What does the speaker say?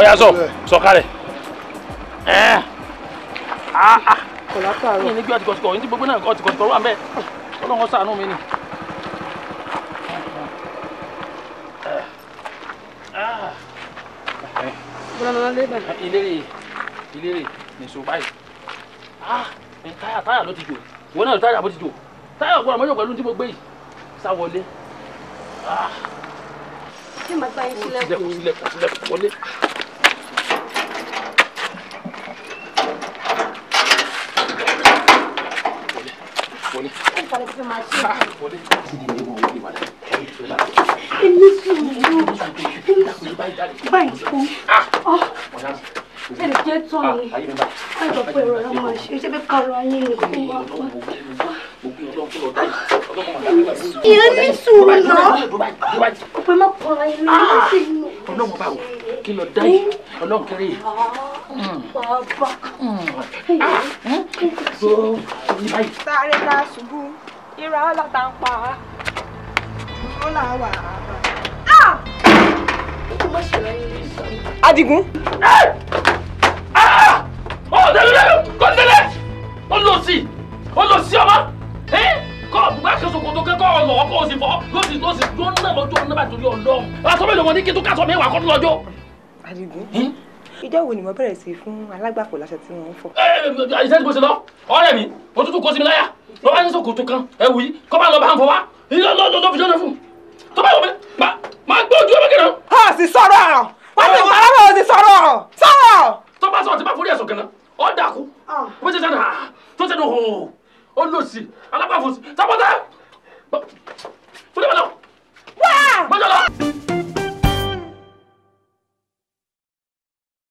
ọ̀yà sọ sọ̀kalẹ̀ ẹ̀ ah ah kò látàárọ̀. yìí ní gbé ọtìkọ̀tìkọ̀ yìí ní gbogbo náà ọtìkọ̀tìkọ̀ wà mẹ́ ọlọ́run ṣàánú mi ni. bọ́lá máa lé bẹ́ẹ̀. ìlérè ìlérè nìṣó báyìí ah ẹ táyà táyà ló ti jò wọn náà táyà bó ti jò táyà ọgbọ́n àmọ́jọ́ pẹ̀lú tí mo gbé yìí sá wọlé ah ṣé màá bá yín sílẹ̀kùn sílẹ̀kùn sílẹ̀kùn wọlé. wọlé ìkàlẹ̀ fẹ́ máa ṣe. wọlé. èmi sùúrù báyìí fún ẹnì jẹ́ tán ni báyìí sọ pé ẹ̀rọ ẹ̀ máa ṣe ṣé fẹ́ kọ́ra yín ni kó wá fún. ìyẹn ní sùúrù náà kò pé má kọ́ra yín ní sí inú. ọlọ́run báwo kí lọ dá yìí ọlọ́run kéré yìí. bàbá tó ní báyìí. sáré ká ṣubú ìrà ọlọ́ta ń pa á ó là wà á. kó má ṣe ra yín ní sùúrù. Adigun. ọ tẹlẹ kọ tẹlẹ ó lọ sí ó lọ sí ọmọ kọ bùbá kẹsọ kòtò kẹkọ ọlọ ọkọ òsì fọ yóò sì yóò sì tó ń náà lọ́jọ́ ọ̀nà bá torí Ọlọ́run aṣọ mélòó wọn ní kí tó kásọ mẹ́wàá kọ́ tó lọ́jọ́. Adigun. ìjọ wo ni mo bẹ̀rẹ̀ sí fún alágbàpọ̀ láṣọ tí wọ́n ń fọ. iṣẹ́ tí mo ṣe lọ ọ̀rẹ́ mi òtútù kó sí mi láyà lọ́wọ́ ní sòkòtò kan ẹ̀wù yìí kọ́ bá lọ bá ń fọ wá lọ́ọ́ fi jọ́nà fún tó bá yọ mi máa gbé ojú ọmọ kìnnà. a sì sọ̀rọ̀ wọ́n ti wọ́n aláwọ̀ ò sì sọ̀rọ̀ sọ̀rọ̀. tó bá sọ̀rọ̀ tí bá forí ẹ̀sùn kan náà ọ̀ dàkú bó ṣe sẹ́nu tó ṣe nu hò ó lò sí alábàáfò sí sábọ́tà fúnẹ̀ bá lọ. wá. bọ́jọ́ lọ.